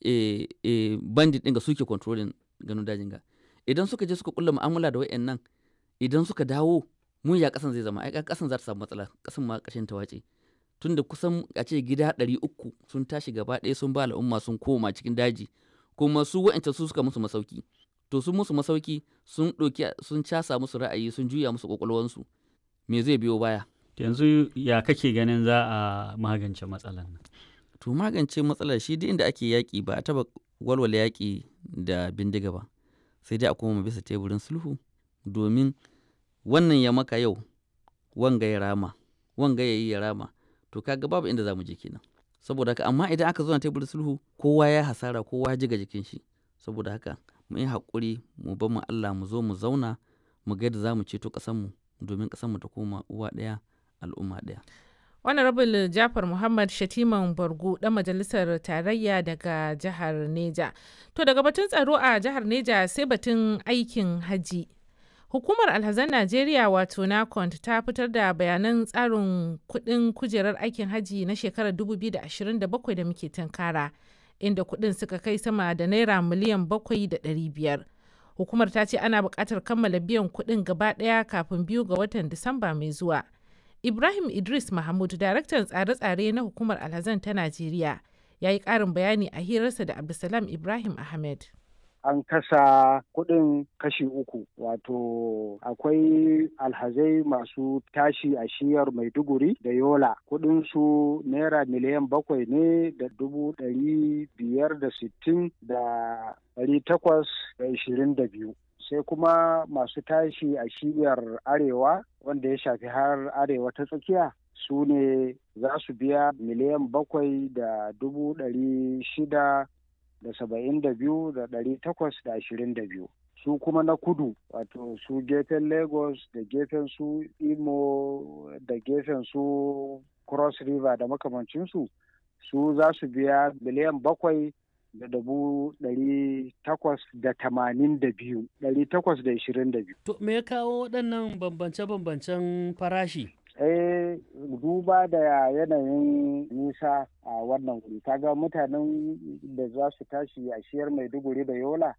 e, e, bandit ɗin ga suke controlling ganin dajin ga idan suka je suka kulla mu'amala da wayannan idan suka dawo mun ya kasan zai zama ai kasan za ta samu matsala kasan ma kashin ta wace tunda kusan a ce gida ɗari uku sun tashi gaba ɗaya sun ba al'umma sun koma cikin daji kuma su wa'ancan su suka musu masauki to sun musu masauki sun ɗauki sun casa musu ra'ayi sun juya musu ƙwaƙwalwansu me zai biyo baya yanzu ya kake ganin za a magance matsalar nan to magance matsalar shi duk inda ake yaƙi ba a taɓa walwala yaƙi da bindiga ba sai dai a koma bisa teburin sulhu domin wannan ya maka yau wanga ya rama wanga ya yi ya rama to kaga babu inda za mu je kenan saboda haka amma idan aka zo na teburin sulhu kowa ya hasara kowa ya jiga jikin shi saboda haka mu yi haƙuri mu bar mu Allah mu zo mu zauna mu ga yadda za mu ceto ƙasarmu domin ƙasarmu ta koma uwa ɗaya al'umma ɗaya. honorable jafar muhammad shatiman bargu ɗan majalisar tarayya daga jihar neja to daga batun tsaro a jihar neja sai batun aikin haji hukumar alhazan najeriya wato nacont ta fitar da bayanan tsarin kudin kujerar aikin haji na shekarar 2027 da muke tunkara inda kudin suka kai sama da naira miliyan 7,500 hukumar ta ce ana buƙatar kammala biyan kudin gaba ɗaya kafin biyu ga watan disamba mai zuwa Ibrahim Idris Mahmud, daraktan tsare-tsare na hukumar alhazan ta Najeriya, ya yi ƙarin bayani a hirarsa da Abdulsalam Ibrahim Ahmed. An kasa kuɗin kashi uku, wato akwai alhazai masu tashi a shiyar Maiduguri da Yola. Kuɗinsu naira miliyan bakwai ne da dubu ɗari biyar da sittin da ɗari takwas da ishirin da biyu. sai kuma masu tashi a shiyar arewa wanda ya shafi har arewa ta tsakiya su ne za su biya miliyan bakwai da dubu ɗari shida da saba'in da biyu da ɗari takwas da ashirin da biyu su kuma na kudu wato su gefen lagos da gefen su imo da gefen su cross river da makamancinsu su za su biya miliyan bakwai da dubu ɗari takwas da tamanin da biyu ɗari takwas da ishirin da biyu. To me ya kawo waɗannan bambance-bambancen farashi? Eh duba da yanayin nisa a wannan wuri kaga mutanen da za su tashi a shiyar maiduguri da yola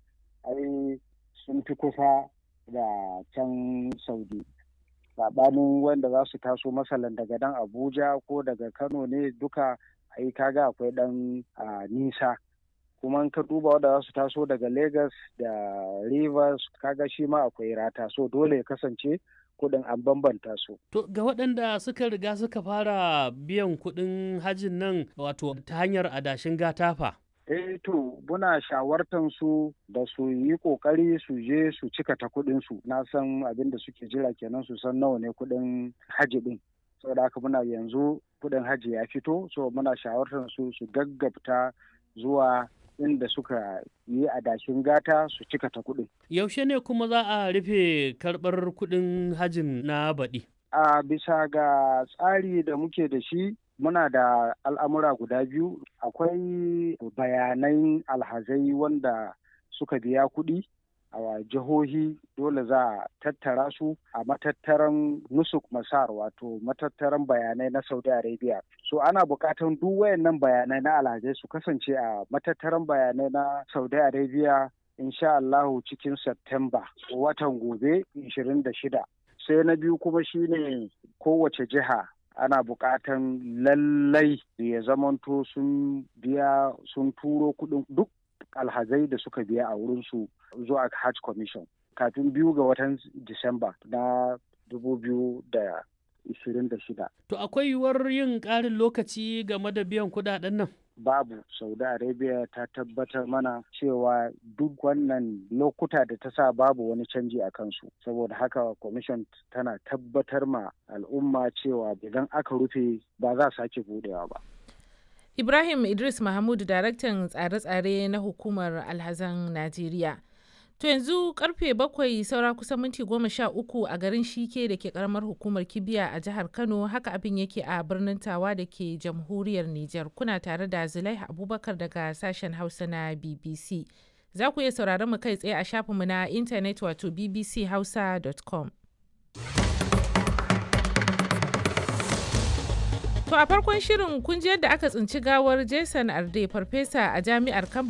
ai sun fi kusa da can saudi saɓanin wanda za su taso masalan daga dan abuja ko daga kano ne duka ai kaga akwai ɗan nisa kuma ka duba wanda za su taso daga Lagos da Rivers kaga shi ma akwai rata so dole ya kasance kuɗin an bambanta su. To ga waɗanda suka riga suka fara biyan kuɗin hajin nan wato ta hanyar adashin gatafa. Eh to muna shawartan su da su yi kokari su je su cika ta kuɗin su na san abin da suke jira kenan su san nawa ne kuɗin haji ɗin. Saboda haka muna yanzu kuɗin haji ya fito so muna shawartan su su gaggabta zuwa inda suka yi adashin gata su cika ta kuɗin. Yaushe ne kuma za a rufe karɓar kuɗin hajin na baɗi? A bisa ga tsari da muke da shi muna da al'amura guda biyu akwai bayanan alhazai wanda suka biya kuɗi a jihohi dole za a tattara su a matattaran nusuk masar wato matattaran bayanai na saudi arabia so ana buƙatan duk wayannan bayanai na alhazai su kasance a matattaran bayanai na saudi arabia insha allahu cikin september watan gobe 26 sai na biyu kuma shine kowace jiha ana buƙatan lallai ya zamanto sun biya sun turo kuɗin duk alhazai da suka biya a wurinsu zuwa hajj commission kafin biyu ga watan disamba na 2026 to akwai yiwuwar yin ƙarin lokaci game da biyan kuɗaɗen nan babu saudi arabia ta tabbatar mana cewa duk wannan lokuta da ta sa babu wani canji a kansu saboda haka commission tana tabbatar ma al'umma cewa idan aka rufe ba za sake budewa ba Ibrahim Idris Mahmud daraktan tsare-tsare na hukumar alhazan Najeriya. To yanzu karfe bakwai saura kusan minti goma sha uku a garin Shike da ke karamar hukumar Kibiya a jihar Kano haka abin yake a birnin Tawa da ke jamhuriyar Nijar. Kuna tare da Zulaiha Abubakar daga sashen Hausa na BBC. Za ku iya sauraron mu kai tsaye a shafinmu na intanet wato bbchausa.com. To a farkon shirin kun ji yadda aka tsinci gawar Jason Arde farfesa a jami'ar Cambridge